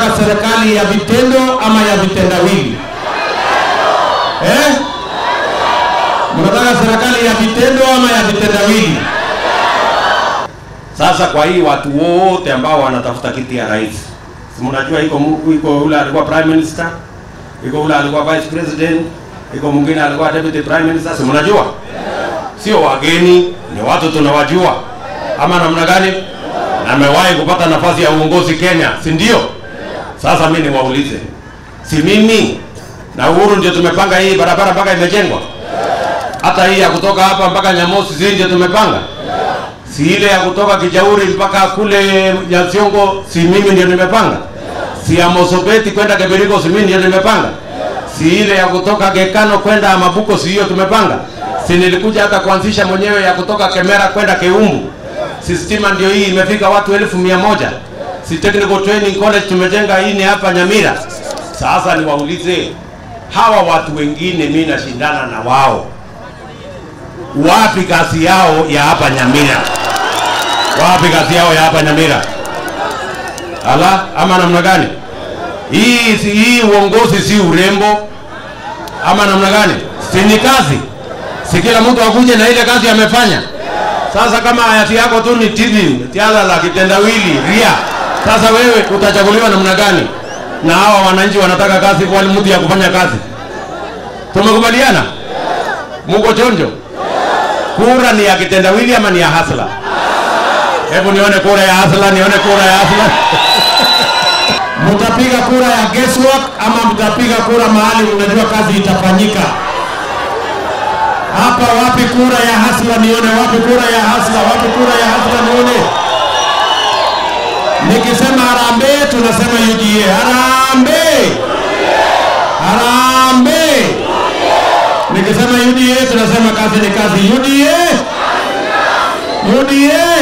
mnataka serikali ya vitendo ama ya vitendawili eh? Mnataka serikali ya vitendo ama ya vitendawili? Sasa kwa hii watu wote ambao wanatafuta kiti ya rais, si mnajua iko mu- iko yule alikuwa prime minister, iko yule alikuwa vice president, iko mwingine alikuwa deputy prime minister, si mnajua? Sio wageni, ni watu tunawajua, ama namna gani? Na amewahi kupata nafasi ya uongozi Kenya, si ndio? Sasa mimi niwaulize, si mimi na Uhuru ndio tumepanga hii barabara mpaka imejengwa? Hata hii ya kutoka hapa mpaka Nyamosi, si ndio tumepanga? si ile ya kutoka Kijauri mpaka kule Nyasiongo, si mimi ndio nimepanga? Si ya Mosopeti kwenda Kebiriko, si mimi ndio nimepanga? Si ile ya kutoka Gekano kwenda Mabuko, si hiyo tumepanga? Si nilikuja hata kuanzisha mwenyewe ya kutoka Kemera kwenda Keumbu? Si stima ndio hii imefika watu elfu mia moja? Si technical training college tumejenga hii ni hapa Nyamira? Sasa niwaulize hawa watu wengine, mimi nashindana na wao, wapi kazi yao ya hapa Nyamira? Wapi kazi yao ya hapa Nyamira? Ala, ama namna gani? Hii si- hii uongozi si urembo ama namna gani? Si ni kazi? Si kila mtu akuje na ile kazi amefanya. Sasa kama hayati yako tu ni TV, tiala la kitendawili, ria. Sasa wewe utachaguliwa namna gani? Na hawa wananchi wanataka kazi kwa mtu ya kufanya kazi. Tumekubaliana? Muko chonjo? Kura ni ya kitendawili ama ni ya hasla? Hebu nione kura ya hasla, nione kura ya hasla. Mtapiga kura ya guesswork ama mtapiga kura mahali mnajua kazi itafanyika? Hapa wapi kura ya hasla? Nione wapi kura ya hasla? Wapi kura ya hasla? Nione. Nikisema harambee, tunasema UDA. Harambee, harambee. Nikisema UDA, tunasema kazi ni kazi. UDA, UDA.